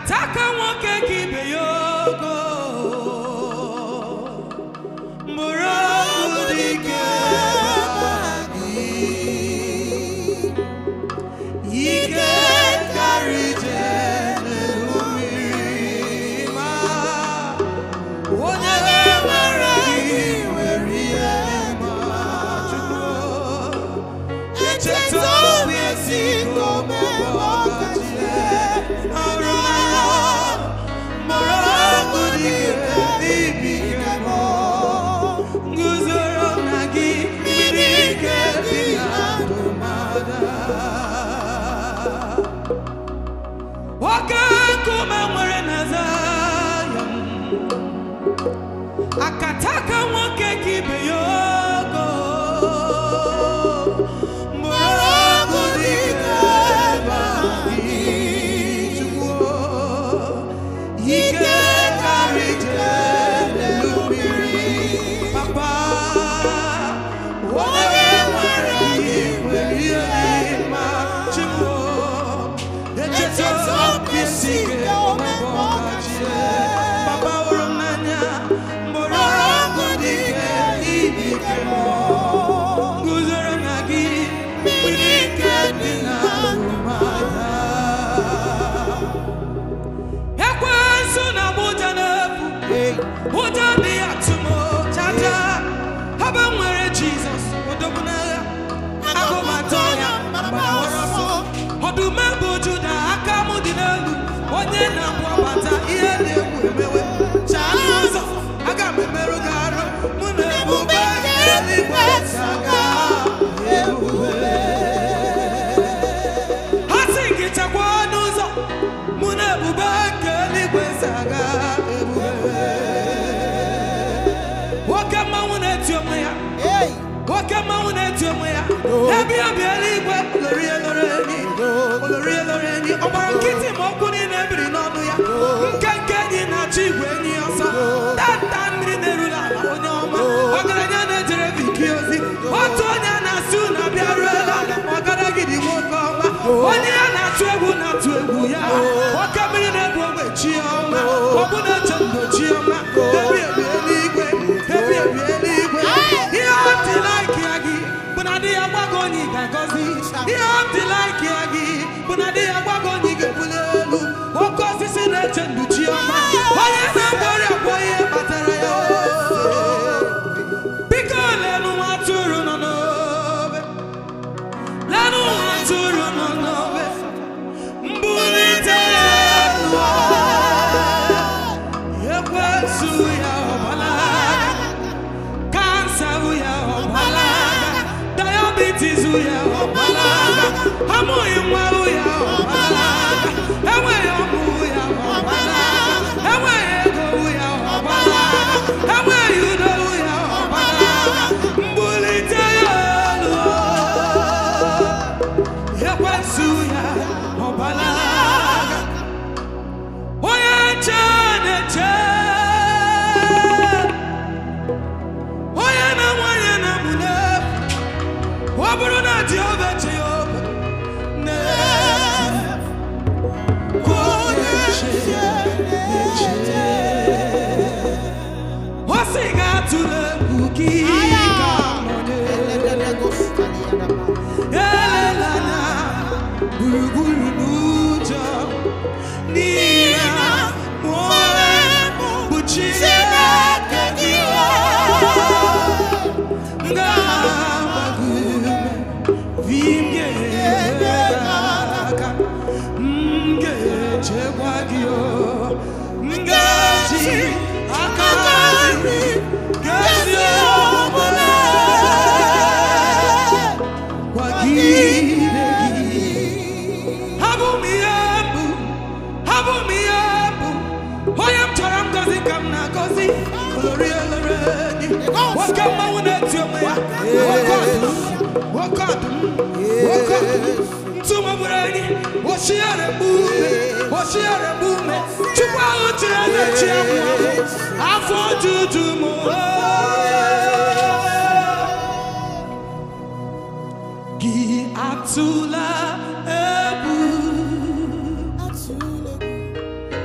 akata aka nwoke ka ibe ya ogo mụrụ ọgụ dị ike ike karị ije n'elu mmiri ma onye nwere gị nwere ihe ma chukwu echeta obi esi kome ọgachi ọrụ anya mụrụ ọgụ dị ike ibi ike mụ nguzoro na gị mmiri ike dị na ndụmọdụ nwoke nkume nwere na Zayọn akataka nwoke ka ibe ya ogo mụrụ ọgụ dị ike ebe anyị Chukwu ike karị ije n'elu mmiri papa onye nwere gị nwere ihe ịma Chukwu echeta obi si ike ọmụmụ ọgachie papa hụrụ m n'anya mụrụ ọgụ dị ike ibi ike mmụọ guzoro na gị mmiri ike dị na arụmada ekwensu na ụja na-efu ụjọ dị ya tụmo chacha ebe m nwere jizọs odogwu n'agha agụmatọ ya gbawara ọsọ ọdụm bụ juda aka m dị n'elu onye na-abụ ọbata ihe na-egwu emewe chaa n'ụzọ aga m emerụ gị arụ mụ na ebube eluigwe saga ebube ha sị gị chekwa n'ụzọ mụ na ebube nke eluigwe saga ebube nwoke mmanwụ na-eti onwe ya nwoke mmanwụ na-eti onwe ya ebe obi eluigwe lori elori enyi olori elori enyi ọ gbara nkịtị ma okwu niile ebiri n'ọnụ ya nke nke enyi na-achọ igwe enyi ya ọsọ tata mmiri na-erula ala onye ọma ọgaranya na-ejere biki ozi otu onye na-asị unu abịaruela ọgara gidi nwoke ọma onye ya na-atụ egwu na-atụ egwu ya oke mmiri na-egbu ogbe chi ọma ọbụ na-eche ndo chi ọma ebi ebi eluigwe ebi ebi eluigwe ihe ọ dị laiki ya gị bụ na di ya gbago onye ị ga-agọzi ihe ọ dị laiki ya gị bụ na di ya gbago onye ị ga-ebuli elu oke osisi na-eche ndụ chi ọma onye na-agba ọrịa bụ ihe kpatara ya biko lenu nwa atụrụ nọ n'obe lenu nwa atụrụ nọ n'obe mbulite ya elu ekwensu ya ọgbalaga kansa ya ọgbalaga diabetes ya ọgbalaga amụghị nwa ya ọgbalaga enweghị ọmụ ya ọgbalaga enweghị ego ya ọgbalaga enweghị udo ya ọgbalaga mbulite ya elu ekwensu ya ọgbalaga onye nche na-eche onye na-nwanye na mụ n'efu ọ bụrụ na Jehova eche ya obe n'efu onye nche na-eche ọ sị ga-atụle egwu gị ka nọnye elela anya gburugburu n'ụjọ n'ihi na mụ onwe m bụ Chineke gị m ga-agba gị ume vi m ga-enyere gị aka m ga-echekwa gị o m ga-eji aka nri gezi omume kwagide gị abụ m ihe mbụ abụ m ihe mbụ onye m chọrọ ngozi ka m na-agọzi olori elore enyi nwoke mmanwụ na-eti onwe ya nwoke ọdụm nwoke ọdụm nwoke ọdụm ntụ magburu enyi oshiere mgbume oshiere mgbume chukwu ahụ chiri eze chi amụ amụ afọ ojuju m gị atụla egwu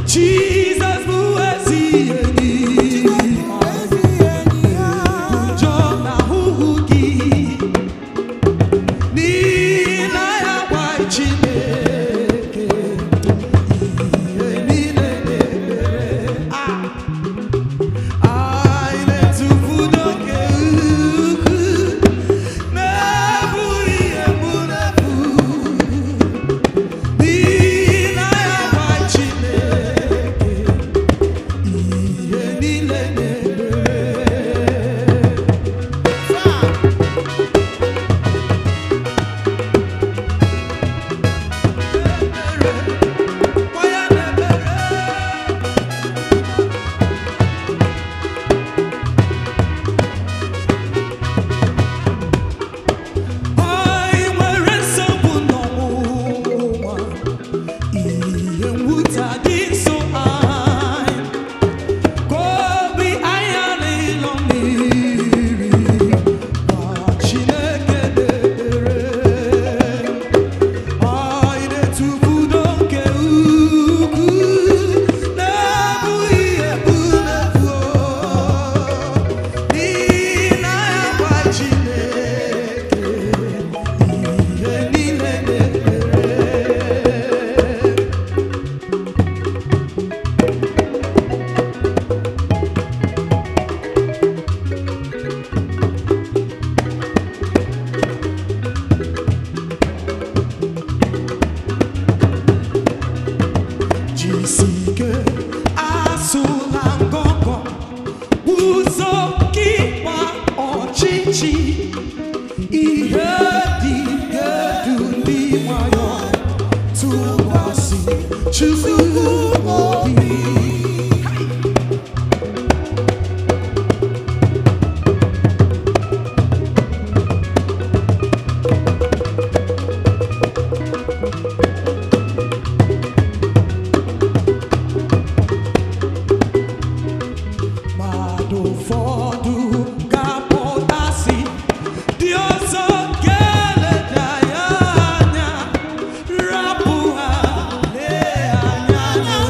Jesus bụ ezi enyi njọ na ahụhụ gị n'ihi na ya gwa Chineke ihe niile na-emere Ah! anyị na-etufu n'oke ukwu na-ebughị ihe mgbu na-efu n'ihi na ya gwa Chineke ihe niile na-emere Kwa ya na-emere anyị nwere nsogbu n'ọnwụnwa ihe mwute dị nso anyị ka obi anyị alịlọ mmiri ma Chineke na-ekpere anyị na-etufu n'oke ukwu na-ebughị ebu na-efu n'ihi na ya gwa Chineke ihe niile na-ekpere jisike asụla ngọngọ ụzọ gị gba ọchịchị ihe dị edu ndị nwayọ tụkwasị Chukwu obi mmadụ ụfọdụ ga-apụtasị dị ọzọ ga-eleda ya anya rapụ ha lee anya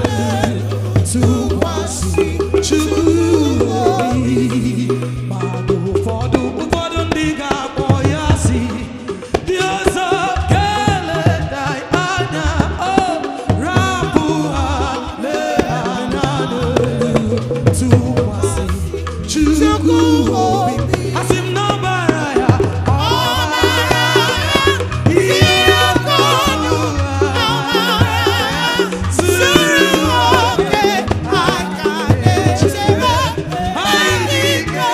tụkwasị Chukwu obi mmadụ ụfọdụ ụfọdụ ndị ga-akpọ ya asị dị ọzọ ga-eleda ya anya o rapụ ha lee anya tụkwasị Chukwu obi asị m n'ọbara ya ọbara ihe ọkọnụ zuru oke anyị ike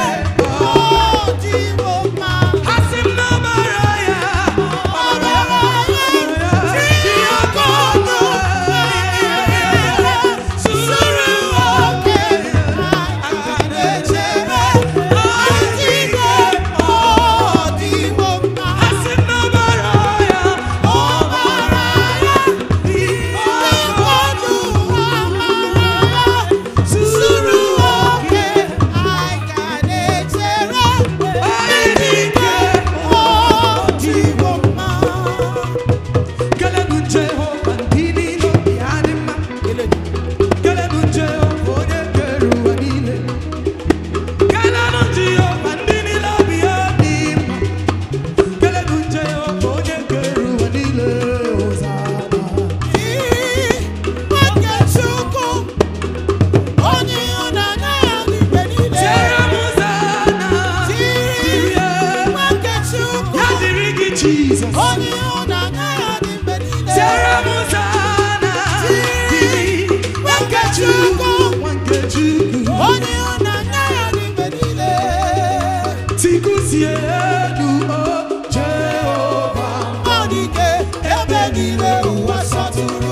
asị m n'ọbara ya ọbara ihe ọkọnụ zuru oke Jesus. Onye ịhụnanya ya dị mgbe niile. Tiara m Hosanna, dịrị Nwakechukwu, Nwakechukwu. Onye ịhụnanya ya dị mgbe niile. Tikusie elu, o Jehova. Ọ dị ike ebe niile ụwa sọtụrụ.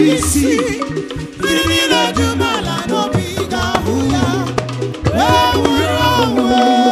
isi ndị niile dị umeala n'obi ga-ahụ ya wee nwụrụ ọnwụ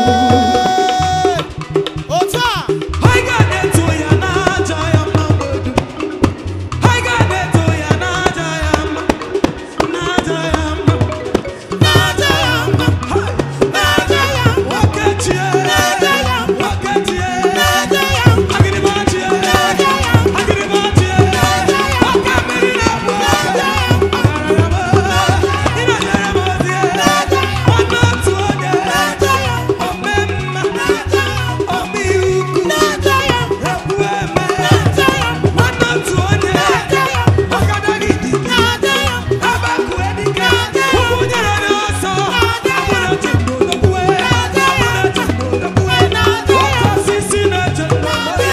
otu a anyị ga na-eto ya n'aja ya mma mgbe dum anyị ga na-eto ya n'aja ya mma n'aja ya mma na-aja ya mma na-aja ya mma nwoke chie Na-aja ya mma. nwoke chie na-aja ya mma agịrịgba chie Na-aja ya mma. agịrịgba chie Na-aja ya mma. nwoke mmiri na-agba Na-aja ya mma. agara ya mma ịnọnyere m ozie Na-aja ya nwanne otu onye na-aja ya mma ome mma na-aja ya mma ome ukwu na-aja ya mma ekwu eme na-aja ya mma nwanne otu onye na-aja ya mma ọgadagidi na-aja ya mma abaku edike ụkwụ nyere n'ọsọ abụrụ chimbo n'okwue abụrụ chimbo n'okwue oke osisi na-eche n'ọgbọ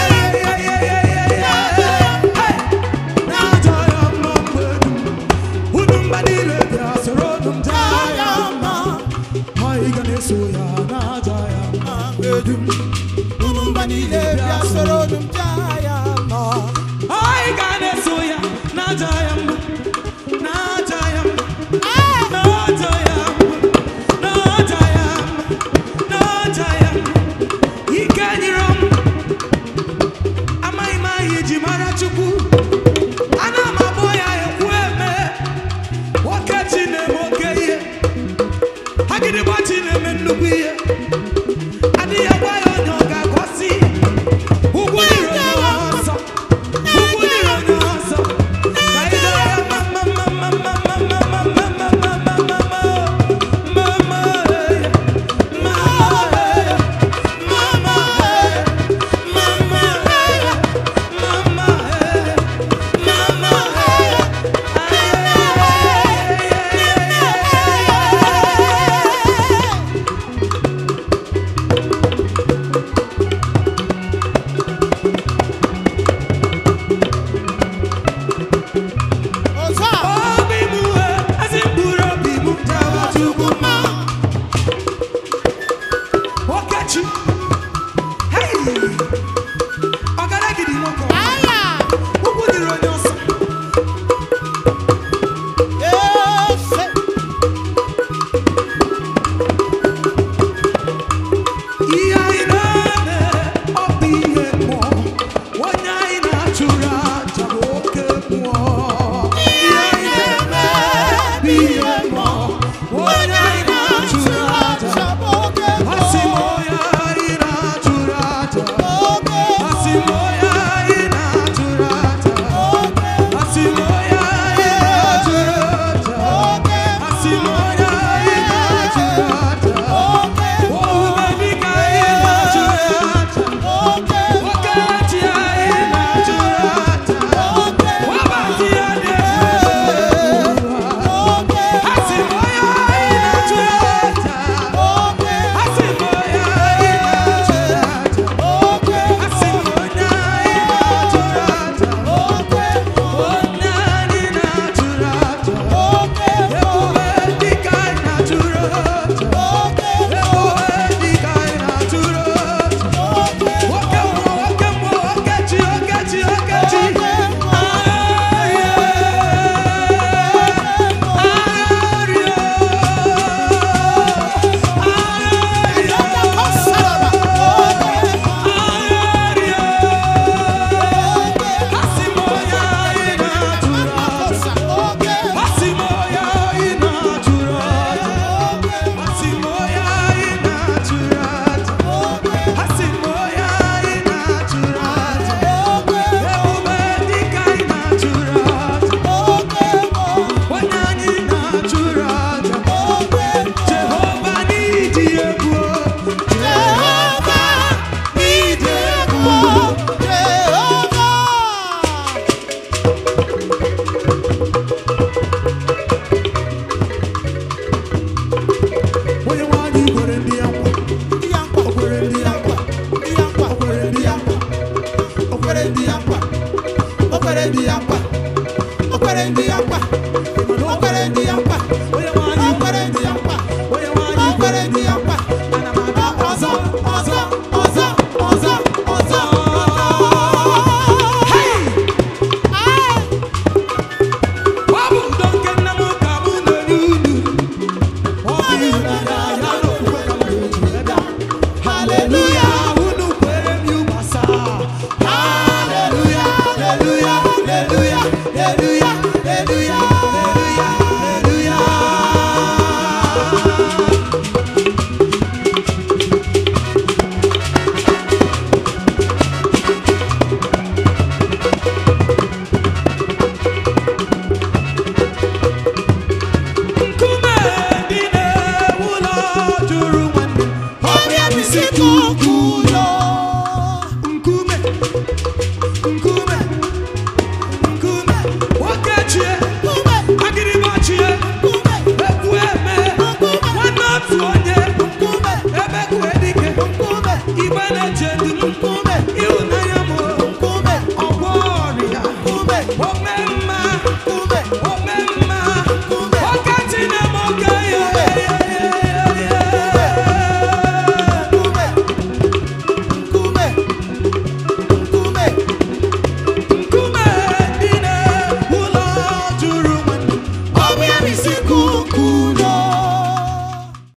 na-aja ya mma mgbe dum unu mba niile bịa soro unu m jaa ya mma anyị ga na-eso ya na-aja ya mma mgbe dum unu mba niile bịa soro unu m jaa ya mma anyị ga na-eso ya na-aja ya mma na-aja ya mma na-aja ya mma na-aja ya mma na-aja ya mma ike nyere m amaghị m aha iji mara chukwu ana m agbọ ya ekwu eme nwoke chi na-eme oke ihe agịdịgba chi na-eme nnukwu ihe adịghị agwa ya onye ọ ga-agọzi ugwu dịrị onye ọsọ ugwu dịrị onye ọsọ ka ị dọrọ ya mma mma mma mma mma mma mma mma mma mma mma mma mma mma mma eh, mma eh, mma eh, mma eh, mama eh, mama eh, otu a obi m eh, ezi mkpụrụ obi m jawa Chukwu mma. Okechi, hey! Ọgaragidi nwoke ọma. aya Ụkwụ dịrị onye ọsọ. ese Ihe anyị na-eme, ọ bụ ihe mmụọ. Onye anyị na-achụrụ aja bụ oke mmụọ. Ihe anyị na-eme bụ ihe mmụọ. Onye anyị na-achụrụ aja. oge Asị m onye anyị na-achụrụ aja. oge Asị m onye anyị na-achụrụ aja. oge Asị m onye anyị na-achụrụ aja. oge Asị m onye anyị na-achụrụ aja. oge Omume dịka anyị na-achụrụ aja. oge Nwoke chi anyị na-achụrụ aja. oge Nwabati ya dị egwu. oge Asị m onye anyị na-achụrụ aja. oge Asị m onye anyị na-achụrụ aja. oge Asị m onye anyị na-achụrụ aja. oge Onye anyị na-achụrụ aja. oge Ebube dịka anyị na-achụrụ aja. oge Ebube dịka anyị na-achụrụ aja. oge Nwoke mmụọ, nwoke mmụọ, nwoke chi, nwoke chi, nwoke chi. Agharịa. Agharịa. Agharịa. Asị m onye anyị na-achụrụ aja. Asị m onye anyị na-achụrụ aja. Asị m onye anyị na-achụrụ aja. Asị m onye anyị na-achụrụ aja. Ebube dịka anyị na-achụrụ aja. Onye anyị na-achụrụ aja. Jehova n'iji egwu. Jehova n'iji egwu. Onye nwe anyị kwere ndị ya nkwa. O kwere ndị ya nkwa. O kwere ndị ya nkwa. O kwere ndị ya nkwa. O kwere ndị ya nkwa. O kwere ndị ya nkwa.